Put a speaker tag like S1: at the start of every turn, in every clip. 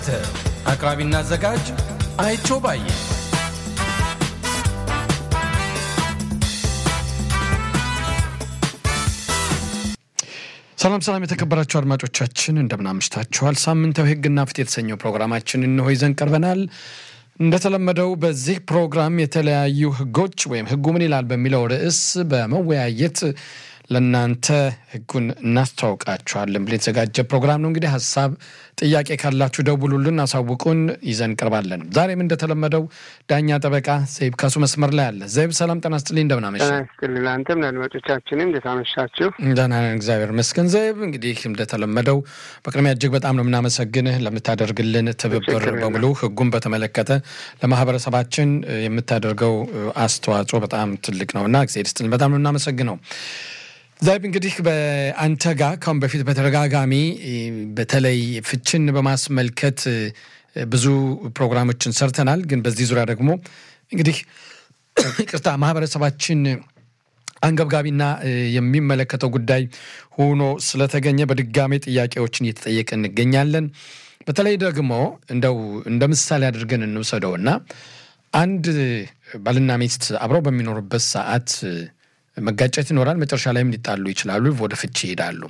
S1: አቅራቢና አዘጋጅ አይቸው ባየ።
S2: ሰላም ሰላም፣ የተከበራችሁ አድማጮቻችን እንደምን አምሽታችኋል። ሳምንታዊ ሕግና ፍትህ የተሰኘው ፕሮግራማችን እንሆ ይዘን ቀርበናል። እንደተለመደው በዚህ ፕሮግራም የተለያዩ ሕጎች ወይም ሕጉ ምን ይላል በሚለው ርዕስ በመወያየት ለእናንተ ሕጉን እናስተዋውቃችኋለን ብሎ የተዘጋጀ ፕሮግራም ነው። እንግዲህ ሀሳብ፣ ጥያቄ ካላችሁ ደውሉልን፣ አሳውቁን፣ ይዘን ቀርባለን። ዛሬም እንደተለመደው ዳኛ ጠበቃ ዘይብ ካሱ መስመር ላይ አለ። ዘይብ ሰላም ጤና ይስጥልኝ፣ እንደምን አመሸህ?
S3: ጤና ይስጥልኝ። አንተም ለአድማጮቻችንም እንዴት አመሻችሁ?
S2: ደህና ነን፣ እግዚአብሔር ይመስገን። ዘይብ እንግዲህ እንደተለመደው በቅድሚያ እጅግ በጣም ነው የምናመሰግንህ ለምታደርግልን ትብብር በሙሉ ሕጉን በተመለከተ ለማህበረሰባችን የምታደርገው አስተዋጽኦ በጣም ትልቅ ነው እና እግዚአብሔር ይስጥልን፣ በጣም ነው የምናመሰግነው። ዛይብ እንግዲህ በአንተ ጋር ካሁን በፊት በተደጋጋሚ በተለይ ፍችን በማስመልከት ብዙ ፕሮግራሞችን ሰርተናል። ግን በዚህ ዙሪያ ደግሞ እንግዲህ ይቅርታ ማህበረሰባችን አንገብጋቢና የሚመለከተው ጉዳይ ሆኖ ስለተገኘ በድጋሜ ጥያቄዎችን እየተጠየቀ እንገኛለን። በተለይ ደግሞ እንደው እንደ ምሳሌ አድርገን እንውሰደውና አንድ ባልና ሚስት አብረው በሚኖሩበት ሰዓት መጋጨት ይኖራል። መጨረሻ ላይም ሊጣሉ ይችላሉ። ወደ ፍች ይሄዳሉ።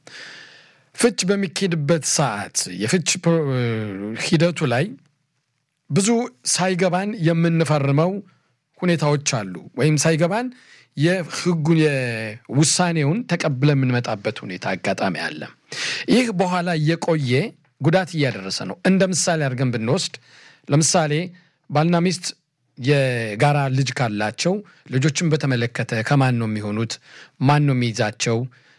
S2: ፍች በሚካሄድበት ሰዓት የፍች ሂደቱ ላይ ብዙ ሳይገባን የምንፈርመው ሁኔታዎች አሉ። ወይም ሳይገባን የህጉን የውሳኔውን ተቀብለን የምንመጣበት ሁኔታ አጋጣሚ አለ። ይህ በኋላ እየቆየ ጉዳት እያደረሰ ነው። እንደ ምሳሌ አድርገን ብንወስድ ለምሳሌ ባልና ሚስት የጋራ ልጅ ካላቸው ልጆችን በተመለከተ ከማን ነው የሚሆኑት? ማን ነው የሚይዛቸው?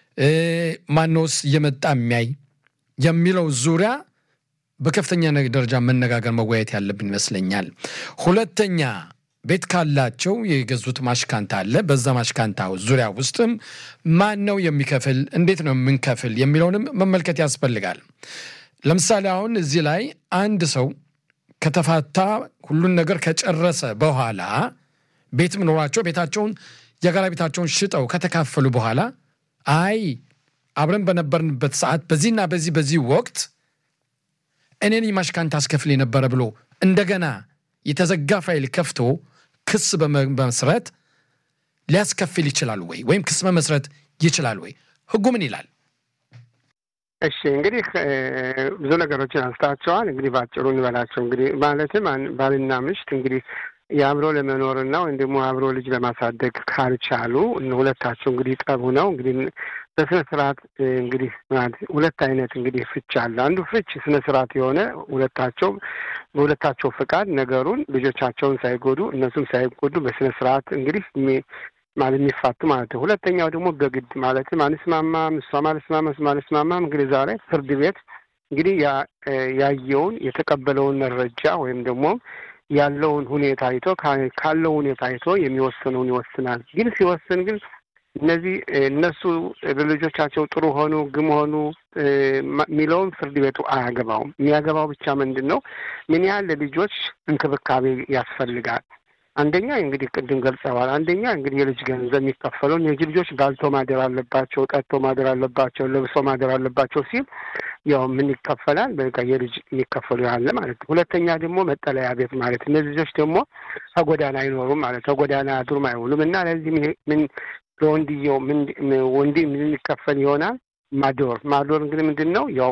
S2: ማነውስ እየመጣ የሚያይ የሚለው ዙሪያ በከፍተኛ ደረጃ መነጋገር መወያየት ያለብን ይመስለኛል። ሁለተኛ ቤት ካላቸው የገዙት ማሽካንታ አለ። በዛ ማሽካንታ ዙሪያ ውስጥም ማን ነው የሚከፍል፣ እንዴት ነው የምንከፍል የሚለውንም መመልከት ያስፈልጋል። ለምሳሌ አሁን እዚህ ላይ አንድ ሰው ከተፋታ ሁሉን ነገር ከጨረሰ በኋላ ቤትም ኖሯቸው ቤታቸውን የጋራ ቤታቸውን ሽጠው ከተካፈሉ በኋላ አይ አብረን በነበርንበት ሰዓት በዚህና በዚህ በዚህ ወቅት እኔን ማሽካንታ አስከፍል የነበረ ብሎ እንደገና የተዘጋ ፋይል ከፍቶ ክስ በመስረት ሊያስከፍል ይችላል ወይ? ወይም ክስ መመስረት ይችላል ወይ? ህጉ ምን ይላል?
S3: እሺ እንግዲህ ብዙ ነገሮችን አንስታቸዋል። እንግዲህ በአጭሩ እንበላቸው። እንግዲህ ማለትም ባልና ምሽት እንግዲህ የአብሮ ለመኖርና ወይም ደግሞ አብሮ ልጅ ለማሳደግ ካልቻሉ ሁለታቸው እንግዲህ ጠቡ ነው እንግዲህ በስነ ስርዓት እንግዲህ ሁለት አይነት እንግዲህ ፍች አለ። አንዱ ፍች ስነ ስርዓት የሆነ ሁለታቸው በሁለታቸው ፍቃድ ነገሩን ልጆቻቸውን ሳይጎዱ እነሱም ሳይጎዱ በስነ ስርዓት እንግዲህ ማለት የሚፋቱ ማለት ነው። ሁለተኛው ደግሞ በግድ ማለትም አንስማማም፣ እሷም አልስማማ፣ እሱም አልስማማም። እንግዲህ ዛሬ ፍርድ ቤት እንግዲህ ያየውን የተቀበለውን መረጃ ወይም ደግሞ ያለውን ሁኔታ አይቶ ካለው ሁኔታ አይቶ የሚወስነውን ይወስናል። ግን ሲወስን ግን እነዚህ እነሱ ልጆቻቸው ጥሩ ሆኑ ግም ሆኑ የሚለውን ፍርድ ቤቱ አያገባውም። የሚያገባው ብቻ ምንድን ነው ምን ያህል ለልጆች እንክብካቤ ያስፈልጋል አንደኛ እንግዲህ ቅድም ገልጸዋል። አንደኛ እንግዲህ የልጅ ገንዘብ የሚከፈለው እነዚህ ልጆች ባልቶ ማደር አለባቸው፣ ጠጥቶ ማደር አለባቸው፣ ለብሶ ማደር አለባቸው ሲል ያው ምን ይከፈላል? በቃ የልጅ የሚከፈሉ ያለ ማለት ነው። ሁለተኛ ደግሞ መጠለያ ቤት ማለት እነዚህ ልጆች ደግሞ ከጎዳና አይኖሩም ማለት ከጎዳና አድሩም አይውሉም እና ለዚህ ምን ለወንድየው ወንድ ምን ይከፈል ይሆናል? ማዶር ማዶር እንግዲህ ምንድን ነው? ያው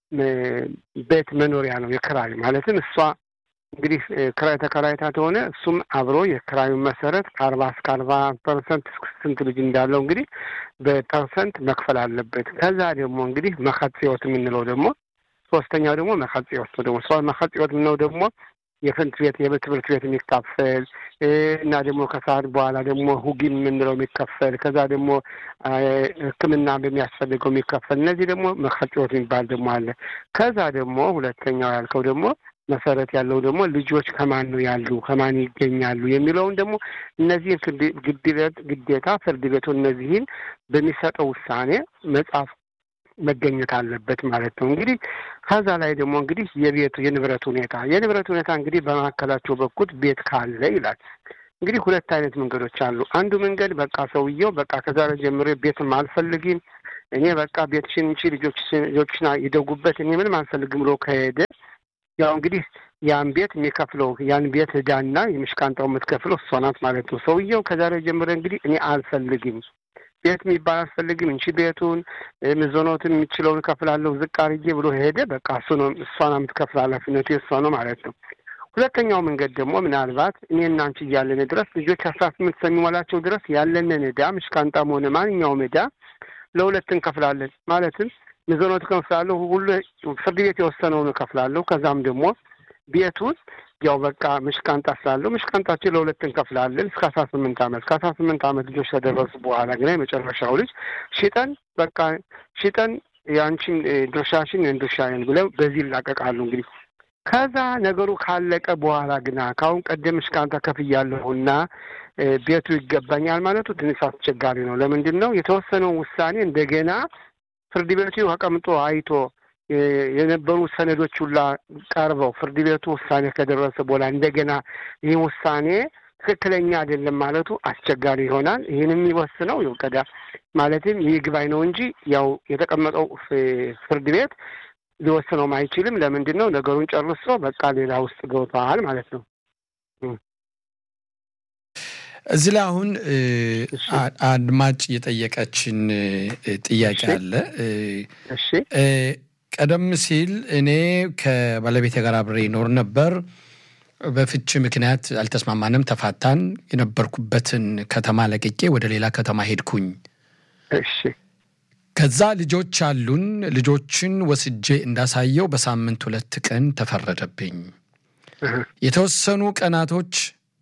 S3: ቤት መኖሪያ ነው የክራይ ማለትም እሷ እንግዲህ ክራይ ተከራይታ ከሆነ እሱም አብሮ የክራዩን መሰረት ከአርባ እስከ አርባ ፐርሰንት ስንት ልጅ እንዳለው እንግዲህ በፐርሰንት መክፈል አለበት። ከዛ ደግሞ እንግዲህ መከጽዮት የምንለው ደግሞ ሶስተኛው ደግሞ መከጽዮት ነው። ደግሞ ሰ መከጽዮት የምንለው ደግሞ የትምህርት ቤት የትምህርት ቤት የሚካፈል እና ደግሞ ከሰዓት በኋላ ደግሞ ሁጊን የምንለው የሚከፈል ከዛ ደግሞ ሕክምና በሚያስፈልገው የሚከፈል እነዚህ ደግሞ መከጽዮት የሚባል ደግሞ አለ። ከዛ ደግሞ ሁለተኛው ያልከው ደግሞ መሰረት ያለው ደግሞ ልጆች ከማን ነው ያሉ ከማን ይገኛሉ የሚለውን ደግሞ እነዚህን ግዴታ ፍርድ ቤቱ እነዚህን በሚሰጠው ውሳኔ መጽሐፍ መገኘት አለበት ማለት ነው። እንግዲህ ከዛ ላይ ደግሞ እንግዲህ የቤቱ የንብረት ሁኔታ የንብረት ሁኔታ እንግዲህ በመካከላቸው በኩል ቤት ካለ ይላል። እንግዲህ ሁለት አይነት መንገዶች አሉ። አንዱ መንገድ በቃ ሰውየው በቃ ከዛሬ ጀምሮ ቤትም አልፈልግም እኔ በቃ ቤትሽን እንቺ ልጆችና ይደጉበት እኔ ምንም አልፈልግም ብሎ ከሄደ ያው እንግዲህ ያን ቤት የሚከፍለው ያን ቤት ዕዳና የምሽቃንጣው የምትከፍለው እሷ ናት ማለት ነው። ሰውየው ከዛሬ ጀምረ እንግዲህ እኔ አልፈልግም ቤት የሚባል አልፈልግም እንቺ ቤቱን ምዞኖትን የሚችለውን እከፍላለሁ ዝቅ አድርጌ ብሎ ሄደ። በቃ እሱ ነው እሷ ነው የምትከፍል ኃላፊነቱ የእሷ ነው ማለት ነው። ሁለተኛው መንገድ ደግሞ ምናልባት እኔና አንቺ እያለን ድረስ ልጆች አስራ ስምንት እስከሚሞላቸው ድረስ ያለንን ዕዳ ምሽቃንጣም ሆነ ማንኛውም ዕዳ ለሁለት እንከፍላለን። ማለትም ምዞኖት እከፍላለሁ፣ ሁሉ ፍርድ ቤት የወሰነውን እከፍላለሁ። ከዛም ደግሞ ቤቱን ያው በቃ ምሽቃንጣ ስላለው ምሽቃንጣችን ለሁለት እንከፍላለን እስከ አስራ ስምንት ዓመት ከአስራ ስምንት ዓመት ልጆች ከደረሱ በኋላ ግን የመጨረሻው ልጅ ሽጠን በቃ ሽጠን የአንቺን ድርሻሽን ድርሻዬን ብለው በዚህ ይላቀቃሉ። እንግዲህ ከዛ ነገሩ ካለቀ በኋላ ግና ከአሁን ቀደም ምሽቃንጣ ከፍያለሁና ቤቱ ይገባኛል ማለቱ ትንሽ አስቸጋሪ ነው። ለምንድን ነው የተወሰነውን ውሳኔ እንደገና ፍርድ ቤቱ ተቀምጦ አይቶ የነበሩ ሰነዶች ሁላ ቀርበው ፍርድ ቤቱ ውሳኔ ከደረሰ በኋላ እንደገና ይህ ውሳኔ ትክክለኛ አይደለም ማለቱ አስቸጋሪ ይሆናል። ይህን የሚወስነው ቀዳ ማለትም ይህ ግባኝ ነው እንጂ ያው የተቀመጠው ፍርድ ቤት ሊወስነውም አይችልም። ለምንድን ነው ነገሩን ጨርሶ በቃ ሌላ ውስጥ ገብተዋል ማለት ነው።
S2: እዚህ ላይ አሁን አድማጭ የጠየቀችን ጥያቄ አለ።
S3: እሺ
S2: ቀደም ሲል እኔ ከባለቤቴ ጋር አብሬ ይኖር ነበር። በፍቺ ምክንያት አልተስማማንም፣ ተፋታን። የነበርኩበትን ከተማ ለቅቄ ወደ ሌላ ከተማ ሄድኩኝ።
S3: እሺ
S2: ከዛ ልጆች አሉን። ልጆችን ወስጄ እንዳሳየው በሳምንት ሁለት ቀን ተፈረደብኝ። የተወሰኑ ቀናቶች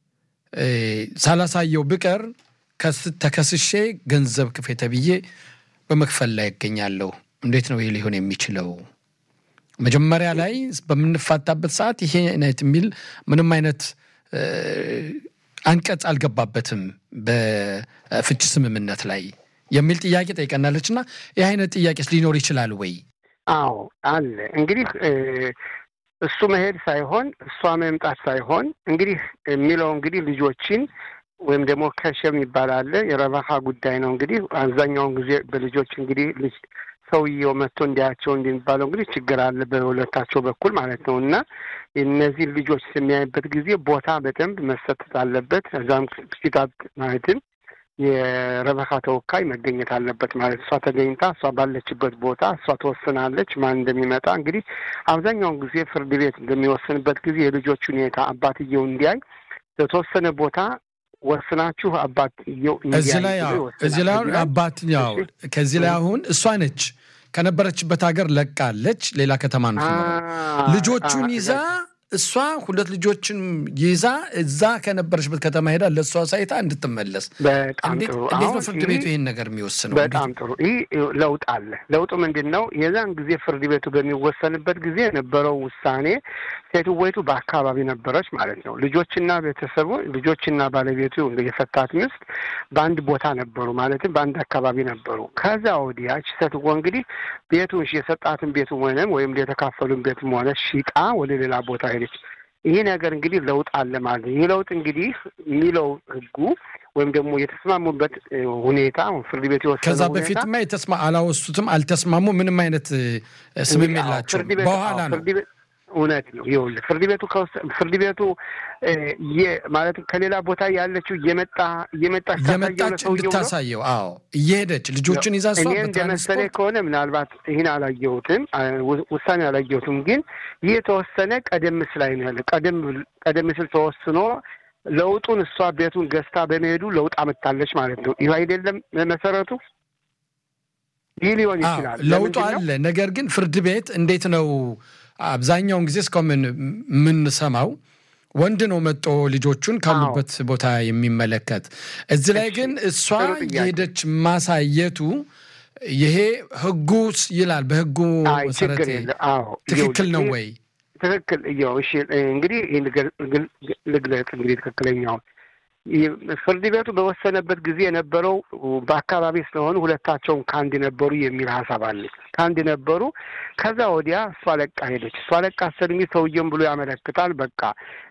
S2: ሳላሳየው ብቀር ተከስሼ ገንዘብ ክፌ ተብዬ በመክፈል ላይ ይገኛለሁ። እንዴት ነው ይህ ሊሆን የሚችለው? መጀመሪያ ላይ በምንፋታበት ሰዓት ይሄ አይነት የሚል ምንም አይነት አንቀጽ አልገባበትም በፍች ስምምነት ላይ የሚል ጥያቄ ጠይቀናለች። እና ይህ አይነት ጥያቄስ ሊኖር ይችላል ወይ?
S3: አዎ አለ። እንግዲህ እሱ መሄድ ሳይሆን እሷ መምጣት ሳይሆን እንግዲህ የሚለው እንግዲህ ልጆችን ወይም ደግሞ ከሸም ይባላል የረባሃ ጉዳይ ነው። እንግዲህ አብዛኛውን ጊዜ በልጆች እንግዲህ ልጅ ሰውየው መጥቶ እንዲያቸው እንደሚባለው እንግዲህ ችግር አለ በሁለታቸው በኩል ማለት ነው። እና እነዚህ ልጆች የሚያይበት ጊዜ ቦታ በደንብ መሰጠት አለበት። እዛም ፊታት ማለትም የረበካ ተወካይ መገኘት አለበት ማለት እሷ ተገኝታ እሷ ባለችበት ቦታ እሷ ትወስናለች ማን እንደሚመጣ። እንግዲህ አብዛኛውን ጊዜ ፍርድ ቤት በሚወስንበት ጊዜ የልጆች ሁኔታ አባትየው እንዲያይ በተወሰነ ቦታ ወስናችሁ አባትየው
S2: እዚህ ላይ እዚህ ላይ አሁን አባትኛው ከዚህ ላይ አሁን እሷ ነች ከነበረችበት ሀገር ለቃለች፣ ሌላ ከተማ ነው ልጆቹን ይዛ እሷ ሁለት ልጆችን ይዛ እዛ ከነበረችበት ከተማ ሄዳ ለእሷ ሳይታ እንድትመለስ።
S3: በጣም ጥሩ።
S2: እንዴት ነው ፍርድ ቤቱ ይህን ነገር የሚወስነው?
S3: በጣም ጥሩ። ይህ ለውጥ አለ። ለውጡ ምንድን ነው? የዛን ጊዜ ፍርድ ቤቱ በሚወሰንበት ጊዜ የነበረው ውሳኔ ሴትወይቱ በአካባቢ ነበረች ማለት ነው። ልጆችና ቤተሰቡ ልጆችና ባለቤቱ የፈታት ሚስት በአንድ ቦታ ነበሩ፣ ማለትም በአንድ አካባቢ ነበሩ። ከዛ ወዲያች ሴትዎ እንግዲህ ቤቱን የሰጣትን ቤቱ ሆነም ወይም የተካፈሉን ቤትም ሆነ ሽጣ ወደ ሌላ ቦታ ሄደች። ይህ ነገር እንግዲህ ለውጥ አለ ማለት ነው። ይህ ለውጥ እንግዲህ የሚለው ህጉ ወይም ደግሞ የተስማሙበት ሁኔታ ፍርድ ቤት የወሰነው
S2: ከዛ በፊትማ የተስማ አላወሱትም፣ አልተስማሙ፣ ምንም አይነት ስምም የላቸውም። በኋላ ነው
S3: እውነት ነው። ይኸውልህ ፍርድ ቤቱ ፍርድ ቤቱ ማለት ከሌላ ቦታ ያለችው እየመጣ እየመጣች
S2: እየመጣች እንድታሳየው፣ አዎ እየሄደች ልጆችን ይዛ እሷ
S3: እኔ እንደመሰለኝ ከሆነ ምናልባት ይህን አላየሁትም፣ ውሳኔ አላየሁትም። ግን ይህ የተወሰነ ቀደም ሲል ላይ ነው ያለ ቀደም ቀደም ሲል ተወስኖ ለውጡን እሷ ቤቱን ገዝታ በመሄዱ ለውጥ አመጣለች ማለት ነው። ይህ አይደለም መሰረቱ። ይህ ሊሆን ይችላል፣
S2: ለውጡ አለ። ነገር ግን ፍርድ ቤት እንዴት ነው አብዛኛውን ጊዜ እስካሁን የምንሰማው ወንድ ነው መጦ ልጆቹን ካሉበት ቦታ የሚመለከት። እዚህ ላይ ግን እሷ የሄደች ማሳየቱ ይሄ ህጉ ይላል። በህጉ መሰረት ትክክል ነው ወይ?
S3: ትክክል እየው እሺ፣ እንግዲህ ልግለጽ እንግዲህ ትክክለኛውን ፍርድ ቤቱ በወሰነበት ጊዜ የነበረው በአካባቢ ስለሆኑ ሁለታቸውም ከአንድ ነበሩ የሚል ሀሳብ አለ። ከአንድ ነበሩ። ከዛ ወዲያ እሷ ለቃ ሄደች። እሷ ለቃ ሰድሚ ሰውየም ብሎ ያመለክታል። በቃ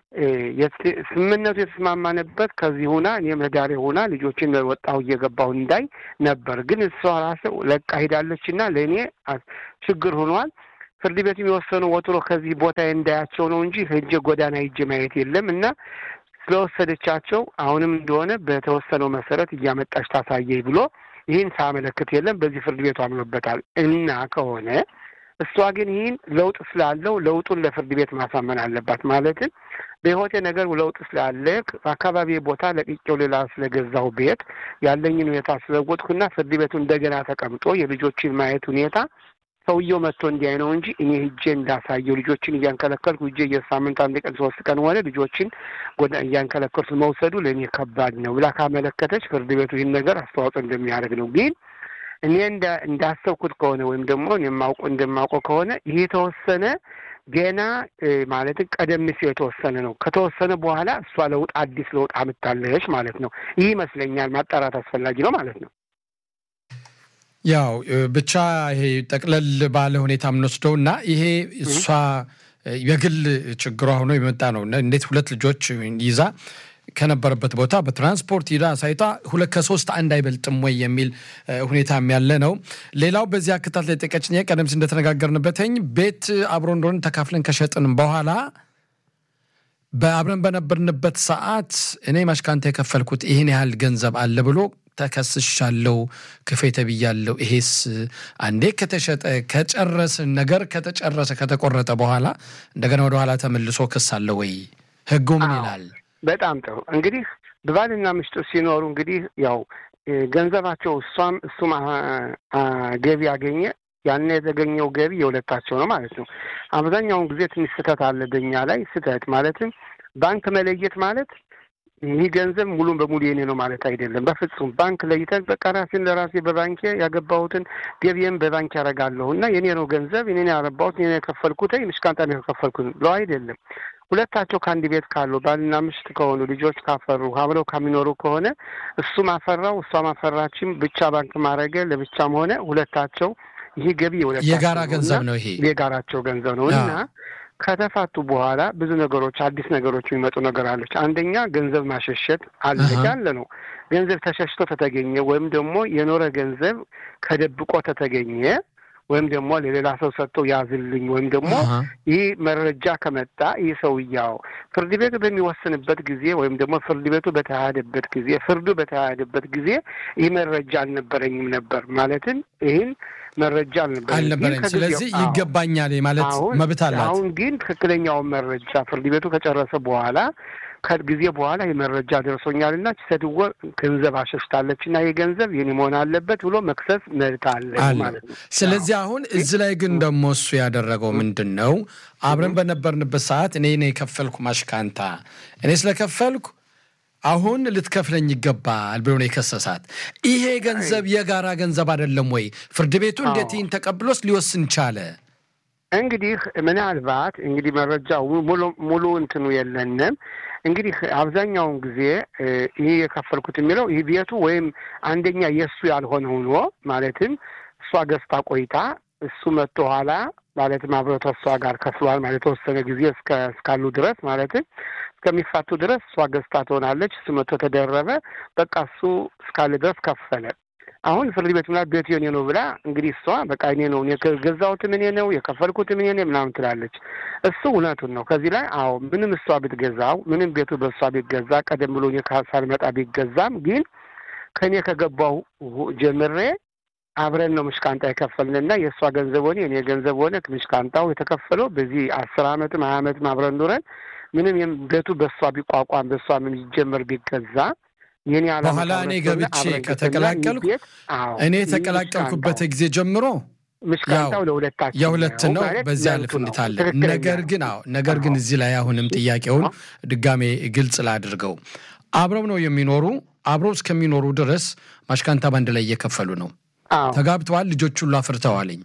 S3: ስምምነቱ የተስማማንበት ከዚህ ሁና እኔም ህዳሬ ሁና ልጆችን ወጣሁ እየገባሁ እንዳይ ነበር። ግን እሷ ራስ ለቃ ሄዳለች እና ለእኔ ችግር ሆኗል። ፍርድ ቤቱ የሚወሰነው ወጥሮ ከዚህ ቦታ እንዳያቸው ነው እንጂ ሄጄ ጎዳና ሂጄ ማየት የለም እና ስለወሰደቻቸው አሁንም እንደሆነ በተወሰነው መሰረት እያመጣች ታሳየኝ ብሎ ይህን ሳመለክት የለም። በዚህ ፍርድ ቤቱ አምኖበታል እና ከሆነ እሷ ግን ይህን ለውጥ ስላለው ለውጡን ለፍርድ ቤት ማሳመን አለባት። ማለትም በህይወቴ ነገር ለውጥ ስላለ አካባቢ ቦታ ለቅቄው ሌላ ስለገዛው ቤት ያለኝን ሁኔታ ስለወጥኩና ፍርድ ቤቱ እንደገና ተቀምጦ የልጆችን ማየት ሁኔታ ሰውየው መጥቶ እንዲያይ ነው እንጂ እኔ ሂጄ እንዳሳየው ልጆችን እያንከለከልኩ ሂጄ የሳምንት አንድ ቀን ሶስት ቀን ሆነ ልጆችን እያንከለከልኩ መውሰዱ ለእኔ ከባድ ነው ብላ ካመለከተች ፍርድ ቤቱ ይህን ነገር አስተዋጽኦ እንደሚያደርግ ነው ግን እኔ እንዳሰብኩት ከሆነ ወይም ደግሞ የማውቀው እንደማውቀው ከሆነ ይህ የተወሰነ ገና ማለትም ቀደም ሲል የተወሰነ ነው። ከተወሰነ በኋላ እሷ ለውጥ አዲስ ለውጥ አምታለች ማለት ነው። ይህ ይመስለኛል ማጣራት አስፈላጊ ነው ማለት ነው።
S2: ያው ብቻ ይሄ ጠቅለል ባለ ሁኔታ የምንወስደው እና ይሄ እሷ የግል ችግሯ ሆኖ የመጣ ነው። እንዴት ሁለት ልጆች ይዛ ከነበረበት ቦታ በትራንስፖርት ሂዳ ሳይታ ሁለት ከሶስት አንድ አይበልጥም ወይ የሚል ሁኔታም ያለ ነው። ሌላው በዚህ አክታት ላይ ጠቀችኝ ቀደም ሲል እንደተነጋገርንበትኝ ቤት አብሮ እንደሆነ ተካፍለን ከሸጥን በኋላ በአብረን በነበርንበት ሰዓት እኔ ማሽካንታ የከፈልኩት ይህን ያህል ገንዘብ አለ ብሎ ተከስሻለው፣ ክፌ ተብያለው። ይሄስ አንዴ ከተሸጠ ከጨረስን ነገር ከተጨረሰ ከተቆረጠ በኋላ እንደገና ወደኋላ ተመልሶ ክስ አለ ወይ? ህጉ ምን ይላል?
S3: በጣም ጥሩ እንግዲህ በባልና ሚስት ሲኖሩ እንግዲህ ያው ገንዘባቸው እሷም እሱም ገቢ ያገኘ ያን የተገኘው ገቢ የሁለታቸው ነው ማለት ነው። አብዛኛውን ጊዜ ትንሽ ስህተት አለ በኛ ላይ ስህተት ማለትም ባንክ መለየት ማለት ይህ ገንዘብ ሙሉን በሙሉ የኔ ነው ማለት አይደለም። በፍጹም ባንክ ለይተን በቃ ራሴን ለራሴ በባንኬ ያገባሁትን ገቢዬን በባንክ ያደርጋለሁ እና የኔ ነው ገንዘብ የኔ ያረባሁት የኔ የከፈልኩት ምስካንጣ ነው የከፈልኩት ብለው አይደለም። ሁለታቸው ከአንድ ቤት ካሉ ባልና ሚስት ከሆኑ ልጆች ካፈሩ አብረው ከሚኖሩ ከሆነ እሱም አፈራው እሷም አፈራችም ብቻ ባንክ ማድረገ ለብቻም ሆነ ሁለታቸው ይህ ገቢ
S2: የጋራ ገንዘብ ነው። ይሄ
S3: የጋራቸው ገንዘብ ነው እና ከተፋቱ በኋላ ብዙ ነገሮች አዲስ ነገሮች የሚመጡ ነገር አለች። አንደኛ ገንዘብ ማሸሸት አለ ያለ ነው። ገንዘብ ተሸሽቶ ተተገኘ ወይም ደግሞ የኖረ ገንዘብ ከደብቆ ተተገኘ ወይም ደግሞ ለሌላ ሰው ሰጥተው ያዝልኝ ወይም ደግሞ ይህ መረጃ ከመጣ ይህ ሰውያው ፍርድ ቤቱ በሚወስንበት ጊዜ ወይም ደግሞ ፍርድ ቤቱ በተካሄደበት ጊዜ ፍርዱ በተካሄደበት ጊዜ ይህ መረጃ አልነበረኝም ነበር ማለትም ይህን መረጃ
S2: አልነበረኝ። ስለዚህ ይገባኛል ማለት መብት አላት።
S3: አሁን ግን ትክክለኛውን መረጃ ፍርድ ቤቱ ከጨረሰ በኋላ ከጊዜ በኋላ የመረጃ ደርሶኛል እና ሴትዮ ገንዘብ አሸሽታለች እና ይህ ገንዘብ የኔ መሆን አለበት ብሎ መክሰስ መብት አለ ማለት ነው።
S2: ስለዚህ አሁን እዚህ ላይ ግን ደግሞ እሱ ያደረገው ምንድን ነው? አብረን በነበርንበት ሰዓት እኔ ነው የከፈልኩ ማሽካንታ እኔ ስለከፈልኩ አሁን ልትከፍለኝ ይገባል ብሎ ነው የከሰሳት። ይሄ ገንዘብ የጋራ ገንዘብ አይደለም ወይ? ፍርድ ቤቱ እንዴት ይህን ተቀብሎስ ሊወስን ቻለ?
S3: እንግዲህ ምናልባት እንግዲህ መረጃው ሙሉ እንትኑ የለንም። እንግዲህ አብዛኛውን ጊዜ ይህ የከፈልኩት የሚለው ይህ ቤቱ ወይም አንደኛ የእሱ ያልሆነ ሆኖ ማለትም እሷ ገዝታ ቆይታ እሱ መጥቶ ኋላ ማለትም አብረው እሷ ጋር ከፍሏል ማለት የተወሰነ ጊዜ እስካሉ ድረስ ማለትም እስከሚፋቱ ድረስ እሷ ገዝታ ትሆናለች። እሱ መጥቶ ተደረበ። በቃ እሱ እስካለ ድረስ ከፈለ። አሁን ፍርድ ቤት ምናምን ቤቱ የኔ ነው ብላ እንግዲህ እሷ በቃ እኔ ነው የገዛሁትም እኔ ነው የከፈልኩትም እኔ ነው ምናምን ትላለች። እሱ እውነቱን ነው። ከዚህ ላይ አዎ ምንም እሷ ብትገዛው ምንም ቤቱ በእሷ ቢገዛ ቀደም ብሎ እኔ ሳልመጣ ቢገዛም ግን ከእኔ ከገባው ጀምሬ አብረን ነው ምሽቃንጣ የከፈልንና የእሷ ገንዘብ ሆነ የኔ ገንዘብ ሆነ ምሽቃንጣው የተከፈለው በዚህ አስር አመትም ሀያ አመትም አብረን ኑረን ምንም ቤቱ በእሷ ቢቋቋም በእሷ ምን ይጀመር ቢገዛ የኔ
S2: በኋላ እኔ ገብቼ ከተቀላቀልኩ እኔ የተቀላቀልኩበት ጊዜ ጀምሮ
S3: ምሽቃንጣው ለሁለታችን
S2: የሁለት ነው። በዚያ ልፍ እንድታለን ነገር ግን አዎ ነገር ግን እዚህ ላይ አሁንም ጥያቄውን ድጋሜ ግልጽ ላድርገው። አብረው ነው የሚኖሩ አብረው እስከሚኖሩ ድረስ ማሽካንታ ባንድ ላይ እየከፈሉ ነው። ተጋብተዋል። ልጆች ሁሉ አፍርተዋልኝ።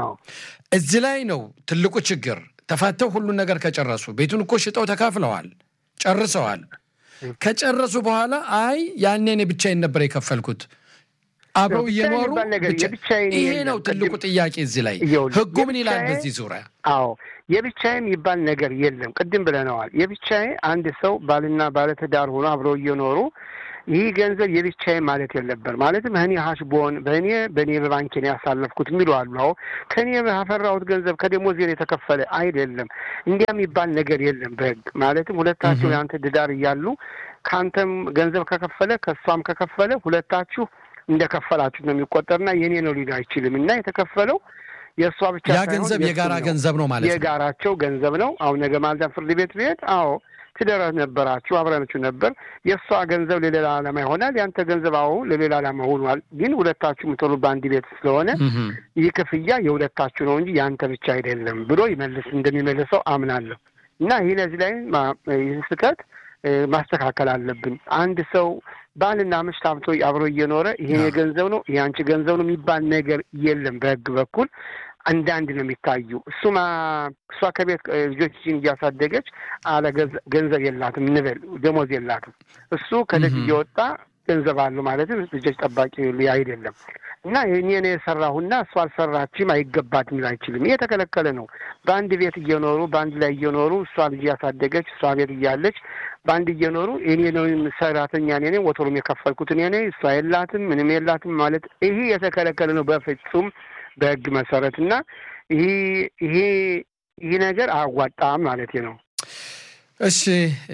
S2: እዚህ ላይ ነው ትልቁ ችግር። ተፋተው ሁሉን ነገር ከጨረሱ ቤቱን እኮ ሽጠው ተካፍለዋል፣ ጨርሰዋል። ከጨረሱ በኋላ አይ ያኔ እኔ ብቻዬን ነበር የከፈልኩት አብረው እየኖሩ ይሄ ነው ትልቁ ጥያቄ እዚህ ላይ ህጉ ምን ይላል በዚህ ዙሪያ?
S3: አዎ የብቻዬ የሚባል ነገር የለም። ቅድም ብለነዋል። የብቻዬ አንድ ሰው ባልና ባለትዳር ሆኖ አብረው እየኖሩ ይህ ገንዘብ የብቻዬ ማለት የለበር ማለትም እኔ ሀሽቦን በእኔ በእኔ በባንኬን ያሳለፍኩት የሚሉ አሉ። አዎ ከእኔ ባፈራሁት ገንዘብ ከደሞዜን የተከፈለ አይደለም። እንዲያ የሚባል ነገር የለም በህግ ማለትም ሁለታችሁ የአንተ ድዳር እያሉ ከአንተም ገንዘብ ከከፈለ ከእሷም ከከፈለ ሁለታችሁ እንደከፈላችሁ ነው የሚቆጠርና የኔ ነው ሊል አይችልም እና የተከፈለው የእሷ ብቻ
S2: ያ ገንዘብ የጋራ ገንዘብ ነው ማለት ነው።
S3: የጋራቸው ገንዘብ ነው። አሁን ነገ ማልዳ ፍርድ ቤት ብሄድ አዎ ትዳር ነበራችሁ አብረናችሁ ነበር። የእሷ ገንዘብ ለሌላ ዓላማ ይሆናል፣ ያንተ ገንዘብ አዎ ለሌላ ዓላማ ሆኗል። ግን ሁለታችሁ የምትሆኑ በአንድ ቤት ስለሆነ ይህ ክፍያ የሁለታችሁ ነው እንጂ ያንተ ብቻ አይደለም ብሎ ይመልስ እንደሚመልሰው አምናለሁ እና ይህ ለዚህ ላይ ይህ ስህተት ማስተካከል አለብን። አንድ ሰው ባልና ሚስት አብቶ አብሮ እየኖረ ይሄ የገንዘብ ነው ይሄ አንቺ ገንዘብ ነው የሚባል ነገር የለም። በህግ በኩል አንድ አንድ ነው የሚታዩ። እሱማ እሷ ከቤት ልጆችን እያሳደገች አለ ገንዘብ የላትም እንበል ደሞዝ የላትም። እሱ ከልጅ እየወጣ ገንዘብ አለው ማለትም ልጆች ጠባቂ አይደለም እና እኔ ነው የሰራሁና እሷ አልሰራችም አይገባትም ሊል አይችልም። ይሄ የተከለከለ ነው። በአንድ ቤት እየኖሩ በአንድ ላይ እየኖሩ እሷ ልጅ ያሳደገች እሷ ቤት እያለች በአንድ እየኖሩ እኔ ነው ሰራተኛ እኔ ነኝ ወትሮም የከፈልኩት እኔ ነኝ እሷ የላትም ምንም የላትም ማለት ይሄ የተከለከለ ነው በፍጹም በህግ መሰረት እና ይሄ ይሄ ይህ ነገር አያዋጣም ማለት ነው።
S2: እሺ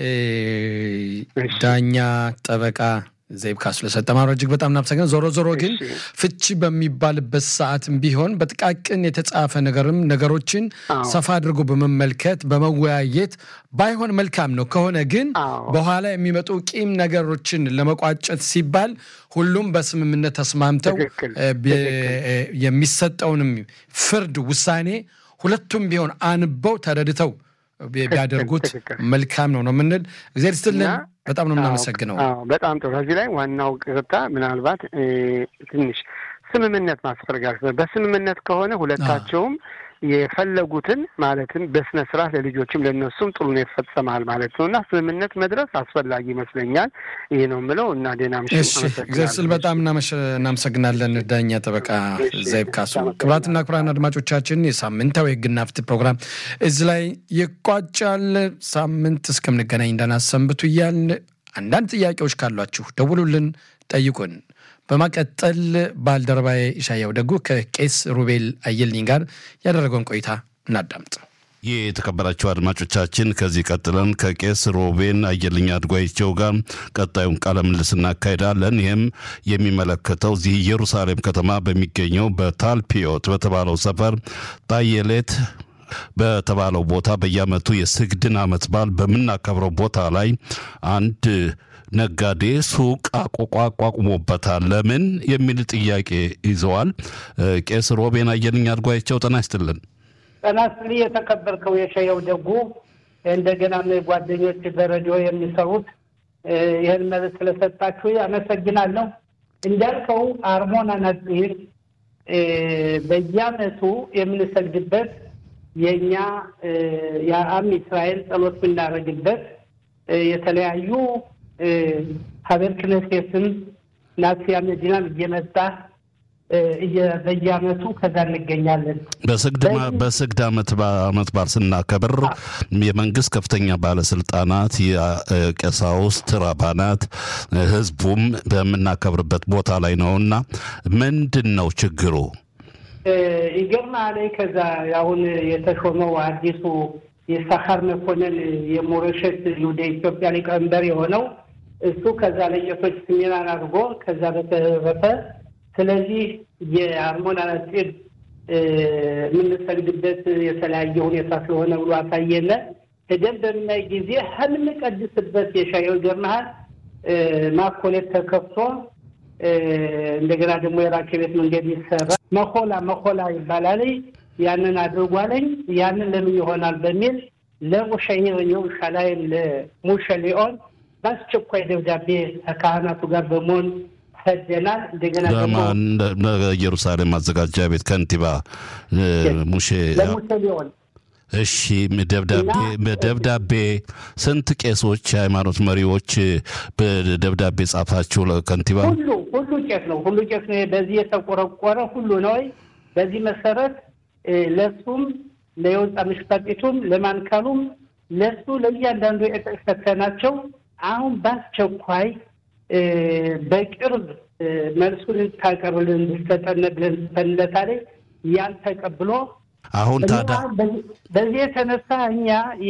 S2: ዳኛ ጠበቃ ዘይብ ካሱ ለሰጠ ማብራሪያ እጅግ በጣም እናመሰግናለን። ዞሮ ዞሮ ግን ፍቺ በሚባልበት ሰዓትም ቢሆን በጥቃቅን የተጻፈ ነገርም ነገሮችን ሰፋ አድርጎ በመመልከት በመወያየት ባይሆን መልካም ነው። ከሆነ ግን በኋላ የሚመጡ ቂም ነገሮችን ለመቋጨት ሲባል ሁሉም በስምምነት ተስማምተው የሚሰጠውንም ፍርድ ውሳኔ ሁለቱም ቢሆን አንበው ተረድተው ቢያደርጉት መልካም ነው ነው የምንል። እግዚአብሔር ይስጥልን። በጣም ነው የምናመሰግነው።
S3: በጣም ጥሩ። ከዚህ ላይ ዋናው ቅርታ ምናልባት ትንሽ ስምምነት ማስፈርጋል። በስምምነት ከሆነ ሁለታቸውም የፈለጉትን ማለትም በስነ ስርዓት ለልጆችም ለነሱም ጥሩ ነው ይፈጸማል ማለት ነው እና ስምምነት መድረስ አስፈላጊ ይመስለኛል። ይህ ነው የምለው እና ዴና ምሽ
S2: እግዚአብሔር ስል በጣም እናመሰግናለን ዳኛ ጠበቃ ዘይብ ካሱ። ክቡራትና ክቡራን አድማጮቻችን የሳምንታዊ ሕግና ፍትህ ፕሮግራም እዚህ ላይ ይቋጫል። ሳምንት እስከምንገናኝ እንዳናሰንብቱ እያልን አንዳንድ ጥያቄዎች ካሏችሁ ደውሉልን፣ ጠይቁን። በማቀጠል ባልደረባዬ ኢሻያው ደጉ ከቄስ ሩቤል አየልኝ ጋር ያደረገውን ቆይታ እናዳምጥ።
S4: ይህ የተከበራቸው አድማጮቻችን ከዚህ ቀጥለን ከቄስ ሮቤን አየልኝ አድጓይቸው ጋር ቀጣዩን ቃለ ምልልስ እናካሄዳለን። ይህም የሚመለከተው እዚህ ኢየሩሳሌም ከተማ በሚገኘው በታልፒዮት በተባለው ሰፈር ጣየሌት በተባለው ቦታ በየዓመቱ የስግድን ዓመት በዓል በምናከብረው ቦታ ላይ አንድ ነጋዴ ሱቅ አቋቁሞበታል። ለምን የሚል ጥያቄ ይዘዋል። ቄስ ሮቤን አየልኝ አድጓቸው ጤና ይስጥልን።
S5: ጤና ይስጥልኝ የተከበርከው የሸየው ደጉ እንደገና ጓደኞች በሬዲዮ የሚሰሩት ይህን መልስ ስለሰጣችሁ አመሰግናለሁ። እንዳልከው አርሞና ነጽር በየዓመቱ የምንሰግድበት የእኛ የአም እስራኤል ጸሎት የምናደርግበት የተለያዩ ሀገር ክነሴትን ናሲያ መዲናም እየመጣ በየዓመቱ ከዛ እንገኛለን።
S4: በስግድ ዓመት ዓመት በዓል ስናከብር የመንግስት ከፍተኛ ባለስልጣናት፣ የቀሳውስት ራባናት፣ ህዝቡም በምናከብርበት ቦታ ላይ ነውና ምንድን ነው ችግሩ?
S5: ይገርምሃል ከዛ አሁን የተሾመው አዲሱ የሳኻር መኮንን የሞረሸት ይሁዳ ኢትዮጵያ ሊቀመንበር የሆነው እሱ ከዛ ለቄሶች ስሜናን አድርጎ ከዛ በተረፈ ስለዚህ የአርሞና ነጽብ የምንሰግድበት የተለያየ ሁኔታ ስለሆነ ብሎ አሳየነ። ሄደን በምናይ ጊዜ ከምንቀድስበት የሻየው ይገርምሃል ማኮሌት ተከፍቶ እንደገና ደግሞ የራኬ ቤት መንገድ ይሰራ መኮላ መኮላ ይባላል። ያንን አድርጓለኝ ያንን ለምን ይሆናል በሚል ለሙሸሂር የሩሻላይም ለሙሸ ሊኦን በአስቸኳይ ደብዳቤ ከካህናቱ ጋር በመሆን ሰደናል። እንደገና ደግሞ
S4: ኢየሩሳሌም ማዘጋጃ ቤት ከንቲባ ሙሼ
S5: ለሙሸ ሊኦን
S4: እሺ ደብዳቤ በደብዳቤ ስንት ቄሶች የሃይማኖት መሪዎች በደብዳቤ ጻፋችሁ ለከንቲባ?
S5: ሁሉ ሁሉ ቄስ ነው ሁሉ ቄስ ነው። በዚህ የተቆረቆረ ሁሉ ነው። በዚህ መሰረት ለሱም ለየወጣ ምሽጣቂቱም ለማንካሉም ለሱ ለእያንዳንዱ የጠቀሰናቸው አሁን በአስቸኳይ በቅርብ መልሱን ታቀርብልን እንድትሰጠን ብለን ጽፈንለታል። ያን ተቀብሎ
S4: አሁን ታዲያ
S5: በዚህ የተነሳ እኛ